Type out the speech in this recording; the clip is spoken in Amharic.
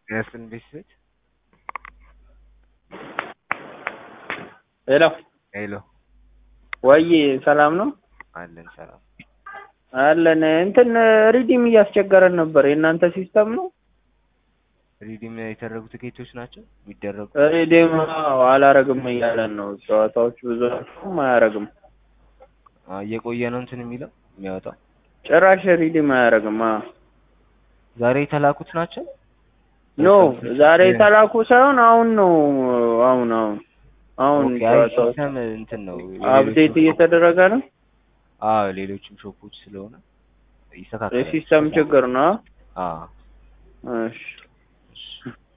የስን ቤት ሄሎ ሄሎ ወይ ሰላም ነው አለን ሰላም አለን። እንትን ሪዲም እያስቸገረን ነበር። የእናንተ ሲስተም ነው ሪዲም የተደረጉ ትኬቶች ናቸው የሚደረጉ ሪዲም? አዎ አላረግም እያለን ነው። ጨዋታዎች ብዙ ናቸውም አያረግም። አ፣ እየቆየ ነው እንትን የሚለው የሚያወጣው ጭራሽ ሪዲም አያረግም። አዎ ዛሬ የተላኩት ናቸው ኖ ዛሬ የተላኩ ሳይሆን አሁን ነው። አሁን አሁን አሁን ኦኬ፣ አይ ጨዋታዎች ሲስተም እንትን ነው አፕዴት እየተደረገ ነው። አዎ ሌሎችም ሾፖች ስለሆነ ይስተካከላል የሲስተም ችግር ነው። አዎ እሺ